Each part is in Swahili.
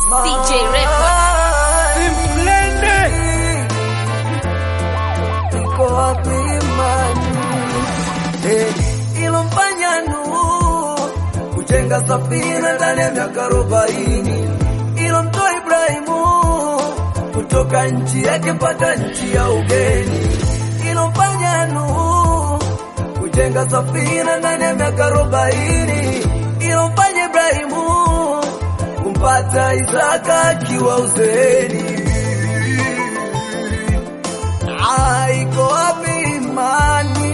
CJ Records. Simplende iko wapi imani Eh, ilomfanya Nuhu kujenga safina ndani ya miaka arobaini ilomtoa Ibrahimu kutoka nchi yake mpaka nchi ya ugeni ilomfanya Nuhu kujenga safina ndani ya miaka arobaini ilomfanya Ibrahimu kumpata Isaka akiwa uzeeni Ah, iko wapi imani?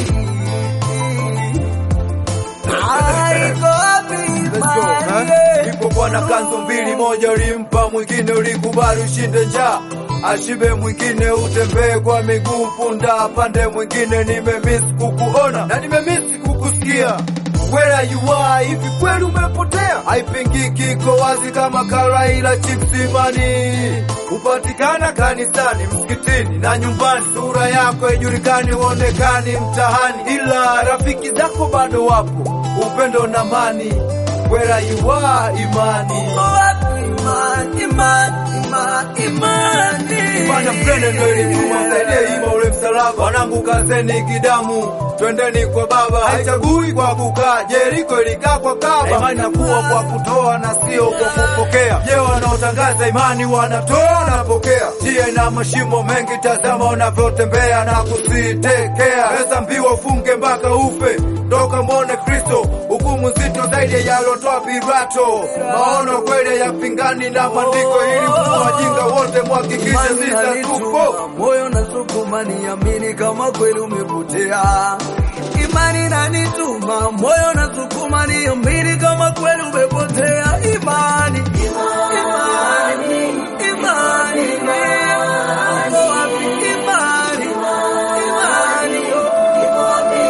Ah, iko wapi imani? Ilipokuwa na kanzu mbili, moja ulimpa mwingine, ulikubali ushinde njaa, ashibe mwingine, utembee kwa miguu, punda pande mwingine. Nimemisi kukuona na nimemisi kukusikia. Where are you are, hivi kweli umepotea? Haipingiki, iko wazi kama karai la chips. Imani hupatikana kanisani, msikitini na nyumbani. Sura yako haijulikani, huonekani mtahani, ila rafiki zako bado wapo, upendo na amani. Where are you are, imani Iko wapi imani? Imani, imani, imani. Fanya mtende ndo ilituma msaidie ima ule msalaba. Wanangu kazeni kidamu, twendeni kwa baba. Haichagui kwa kukaa, Jeriko ilikaa kwa kaba. Imani nakuwa kwa kutoa na sio kwa kupokea. Je, wanaotangaza imani wanatoa na pokea? Njia ina mashimo mengi, tazama unavyotembea na kusitekea. Pesa mbiwa ufunge mpaka ufe, toka mwone Kristo. Hukumu nzito zaidi yalotoa Pilato. Maono kweli ya pingani na maandiko, ili wajinga wote mwhakikishe Imani sita inanituma, tupo moyo nasukuma niamini kama kweli umepotea. Imani inanituma, moyo nasukuma niamini kama kweli umepotea. Imani, imani, imani, iko wapi imani? Imani, iko wapi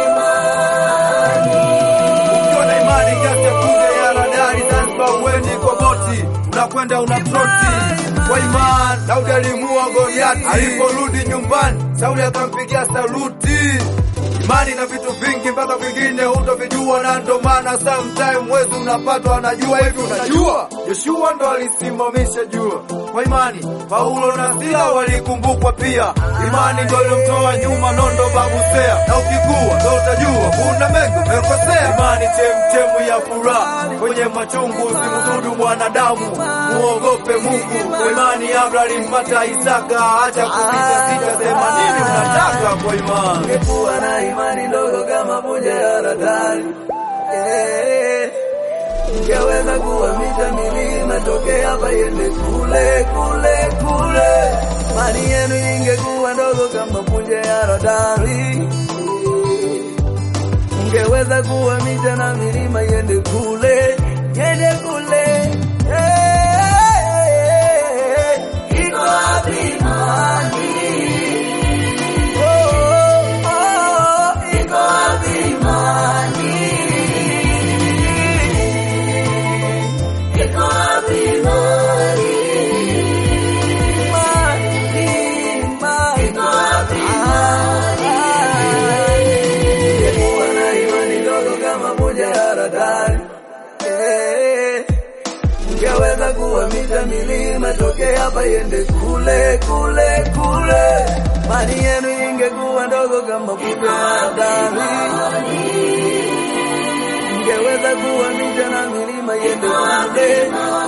Ukiwa na imani kiasi ya kunde ya radari Zanzibar, uendi kwa boti, unakwenda una troti kwa imani. Daudi alimuua Goliati, aliporudi nyumbani Sauli akampigia saluti. Imani na vitu vingi mpaka vingine hutovijua, na ndo maana sometime wezi unapatwa anajua hivi. Unajua Yoshua ndo alisimamisha jua kwa imani. Paulo na Sila walikumbukwa pia, imani ndo ilomtoa nyuma nondo babusea, na ukikua ndo utajua kuna mengi umekosea. Imani chemchemu ya furaha kwenye machungu, usimsudu mwanadamu, muogope Mungu. Kwa imani Abrahamu alimpata Isaka, acha kupita sita, sema nini unataka kwa imani. Ungekuwa na imani ndogo kama punje ya radari eh, ungeweza kuhamisha milima tokea hapa iende kule kule kule. Imani yenu ingekuwa ndogo kama punje ya radari ungeweza kuhamisha na milima iende kule iende kule. Eh, iko wapi imani? Oh, oh, iko wapi imani? Iko wapi imani? Imani, imani. Iko wapi imani? Ungekuwa na imani ndogo kama moja ya radari. Eh, ungeweza kuhamisha milima tokea hapa iende kule kule kule. Imani yenu ingekuwa ndogo kama punje ya radari, ungeweza kuhamisha na milima iende kule